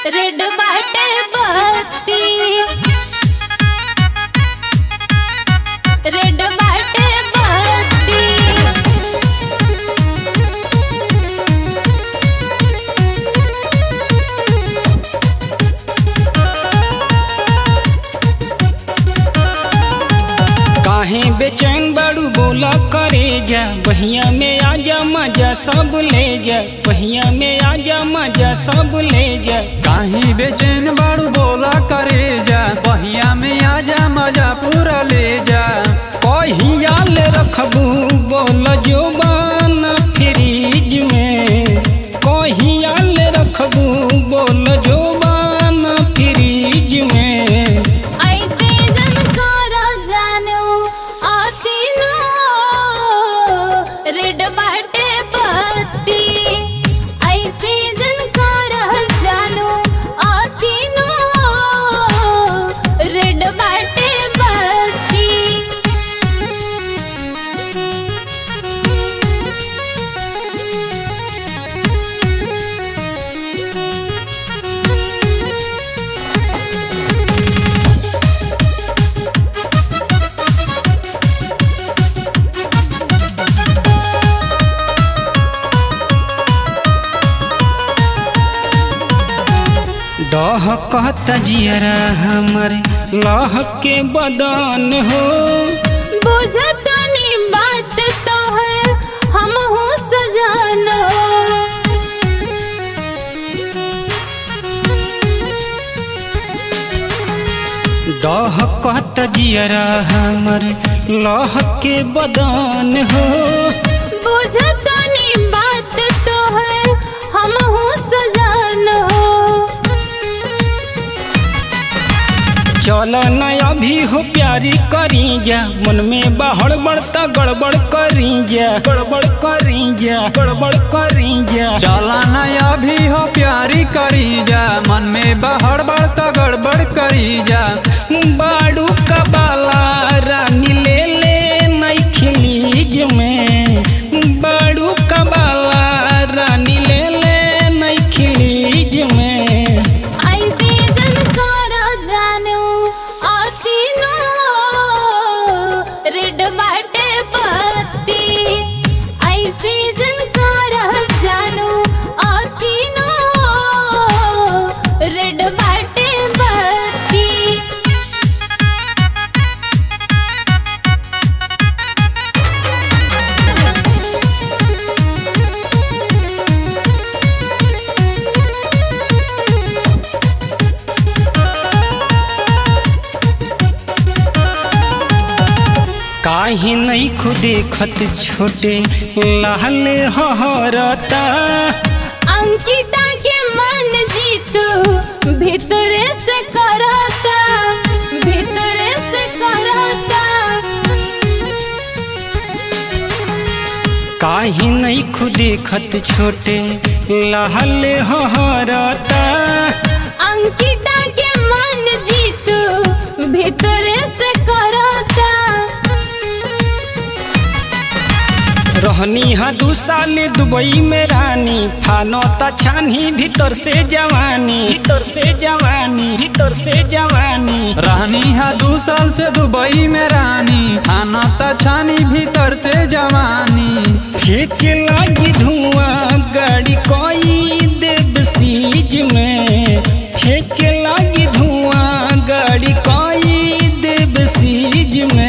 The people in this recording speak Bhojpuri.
रेड बाटे बत्ती रेड बाटे बत्ती काहे बेचैन बाड़ू बोला करे जा बहिया में आजा मजा सब ले जा बहिया में आजा मजा सब ले जा काहीं बेचैन बाड़ू बोला करे जा बहिया में आजा मजा पूरा ले जा कहिया ले रखबू बोल जो बाना फ्रिज में कहिया ले रखबू बोल जो बाना फ्रिज में ऐसे जन कर जानू आती न रेड बाटे बत्ती ऐसे जन कर जानू आती न रेड बाटे बत्ती डह कहता जियरा हमर लह के बदन हो बुझतनी बात तो है हम हूँ सजान डह कहता जियरा हमर लह के बदन हो बुझतनी बात तो है हम हूँ सजान चल न अभी हो प्यारी करी जा मन में बहड़ बढ़ता गड़बड़ करी जा गड़बड़ करी जा गड़बड़ करी जा चला नहीं अभी हो प्यारी करी जा मन में बहड़ बढ़ता गड़बड़ करी जा बाड़ू का बाला रानी ले ले नई खिलीज में बाड़ू का बाला रानी ले ले नई खिलीज में ऐसे जन कर जानू आती न रेड बाटे बत्ती ऐसे जन कर जानू आती न रेड बाटे बत्ती काहे नहीं खुदे खत छोटे लाल हरता अंकिता के मन जीतू भीतरे से करता भीतरे से करता काहे नहीं खुदे खत छोटे लाल हरता अंकिता के मन जीतू भीतरे से करता रहनी हा दू साल दुबई में रानी फानो ता छानी भीतर से जवानी भीतर से जवानी भीतर से जवानी रहनी है दू साल से दुबई में रानी खाना ता छानी भीतर से जवानी फेंक लगी धुआं गाड़ी कोई देव सीज में फेंक लगी धुआं गाड़ी कोई देव सीज में